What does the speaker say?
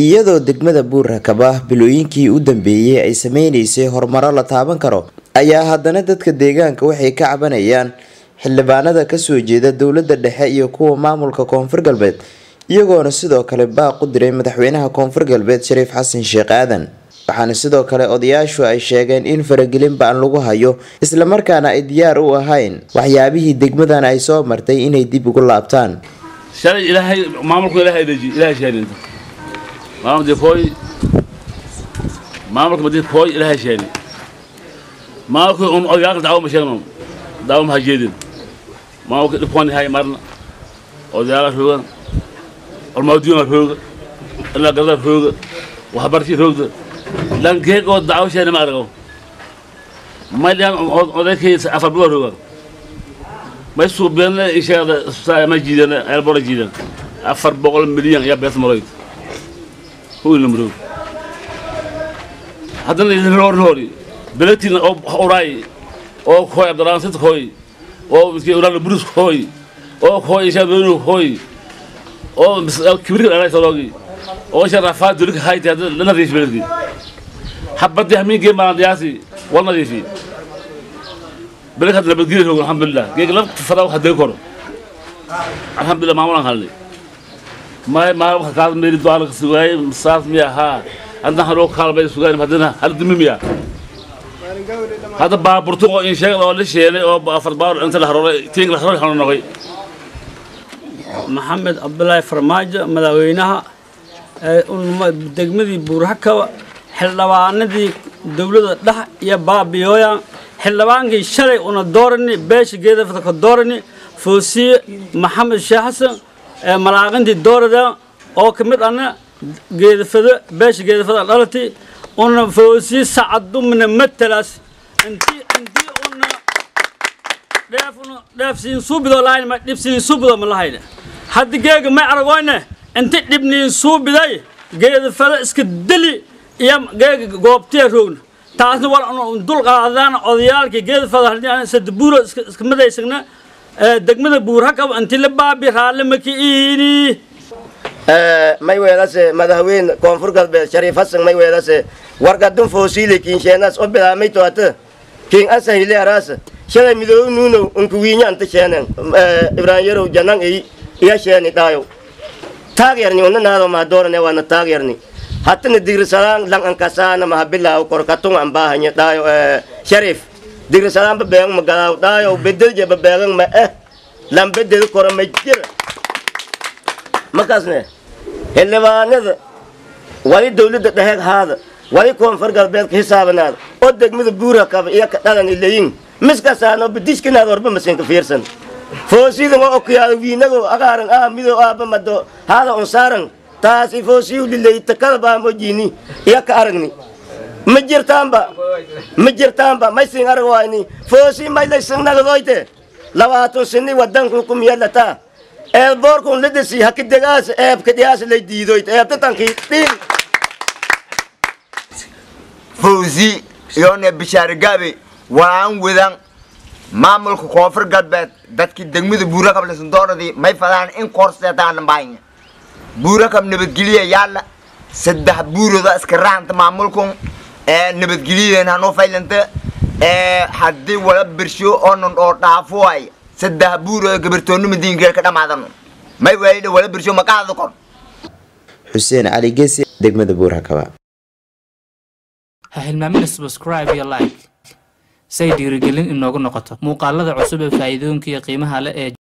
iyadoo degmada buurrakaba bilooyinkii u dambeeyey ay sameynaysay horumaro la taaban karo ayaa haddana dadka deegaanka waxay ka cabanayaan xildhibaanada kasoo jeeda dowlada dhexe iyo kuwa maamulka koonfur galbeed iyagoona sidoo kale baaq u diray madaxweynaha koonfur galbeed shariif xasan sheekh aadan waxaana sidoo kale odayaashu ay sheegeen in faragelin ba-an lagu hayo islamarkaana ay diyaar u ahayn waxyaabihii degmadan ay soo martay inay dib ugu laabtaan shalay ilaahay maamulku ilaahay deji ilaahay sheeni maamulka kooy maamulka madii kooy ilaahay sheeni maamulka un odayaal dacwo ma sheegno dacwo ma hajeedin maamulka dhibkoon yahay marna odayaala rooga olmaadiyona rooga ilaa garda rooga waxbarashii roogda lankeeg oo dacwo sheeni ma argo mayliyan odaykay afar bilo rooga may suubiyana isheegda isbitaal ma jiidana eelbora jiidan afar boqol milyan ayaa bees marayd huwilna maroog haddana roori belegtiina oo uraay oo kooy abdurrahman sit kooy oo miski uraan burus kooy oo kooy ishaa doonu kooy oo kibirka dhalay soloogi oo ishaa rafaad dulika hayti hadda la nadiif beledki habadii hamiinkee baan diyaasi wal nadiifi beleg hadda nabadgelya roog alxamdulilah geeg la fadaa waxa degi koro alxamdulilah maamulaan halnay may maa wax kaal meeli doala ka sugaay saas miya haa hadda haloo kaalbay sugaay haddana hal dimi miya hadda baaburtun oo in sheegay oo la sheelay oo afar baar inta la haroolay tiing la haroolay xanu noqay maxamed cabdulaahi farmaajo madaxweynaha degmadii buurhakaba xildhibaanadii dowladda dhex iyo baabiyooya xildhibaankii shalay una doorani beesha geedafada ka doorani foosiye maxamed sheekh xasan malaaqintii doorada oo ka mid ana geedafado beesha geedafada dhalati una foosiye sacadumna matalaas intii intii una dheef una dheef siin suubido lahayn ma dhib siin suubido ma lahayna hadda geega may aragoyne inti dhibniin suubiday geedafado iska deli iyo geega goobtiya roogna taasna war dul qaadaan odayaalkii geedafada sadabuuro iska madaysagna degmada buurhakab inti la baabi raalle maki iini may weelase madaxweyne koonfur galbeed shariif hasan may weelase wargadun foosiile kiinsheenaas o bilaamay toata kiin asahile araasa shalay midoobi nuunow unkuwiinya anta sheenen ibrahim yarow janan i iya sheeni dhaayow taagyarni una naado maadoorane waana taagyarni hatana digrisalaan lang ankasaana mahabilaaw korkatung ambahanya dhaayo sharif digrisalaan babeegan magalaaw dhaayo bedelje babeegan ma eh lan bedel kora ma jira markaasne xildhibaanada wali dowladda dheheeg haada wali koonfur galbeedka hisaabanaada oo degmada buura kaba iyo ka dhalan ilayin miskasaano bidishkinaada warba masinka fiirsan foosidan oo okuyaada wiinago agaaran ah mido aaba mado haada unsaaran taasi foosiyu lilayta kalbaamo jiini iyo ka aragni ma jirtaanba ma jirtaanba may sin arag wayni foosi may laysanagadoyte labaatan sini wadanku kumiyalataa eelboorkun ladasi hakidegaas eebkadiyaas lay diidoyt eebtatankii dhiin fawzi iyone bishaarigaabe waan wadan maamulka koonfur galbeed dadkii degmada buurakab lasandooradii may fadaan in koorseetaan baanya buurakab nabadgeliya yaalla saddex buuroda iska raanta maamulkun ee nabadgeliyadeen hanoo faylanta ee haddii wala birsho oonan oo dhaafo ay saddex buuroda gabartoonnima diinkeel ka dhammaadano may waayidha wala birsho maqaada kor xuseen cali gesi degmada buurhakaba ha hilmaamina subscribe iyo like say dhiirigelin inoogu noqoto muuqaalada cusub ee faa'iidooyinka iyo qiimaha leh ee